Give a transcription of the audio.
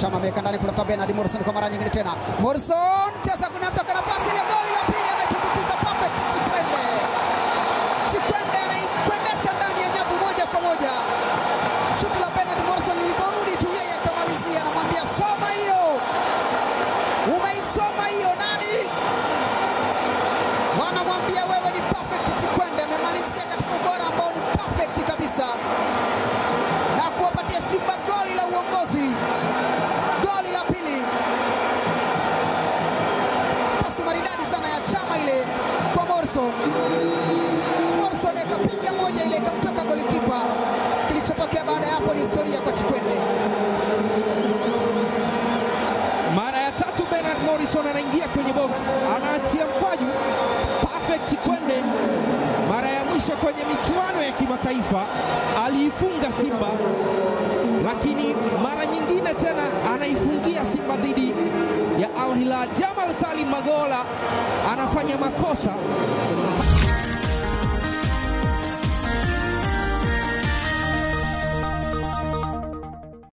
Chama ameweka ndani kutafuta Bernard Morrison kwa mara nyingine tena. Morrison cheza kunatoka nafasi ile, goli la pili anatumbukiza perfect Chikwende. Chikwende anaikwendesha ndani ya nyavu moja kwa moja. Shuti la Bernard Morrison liliporudi tu yeye akamalizia, anamwambia soma hiyo, umeisoma hiyo nani? Wanamwambia wewe ni perfect Chikwende. Amemalizia katika ubora ambao ni perfect kabisa na kuwapatia Simba goli la uongozi, goli la pili. Pasi maridadi sana ya Chama ile kwa Morrison. Morrison akapiga moja ile ikamtoka golikipa. Kilichotokea baada ya hapo ni historia kwa Chikwende. Mara ya tatu Bernard Morrison anaingia kwenye box, anaachia mkwaju perfect Chikwende. Mara ya mwisho kwenye michuano ya kimataifa aliifunga Simba, lakini mara nyingine tena anaifungia Simba dhidi ya Al Hilal. Jamal Salim Magola anafanya makosa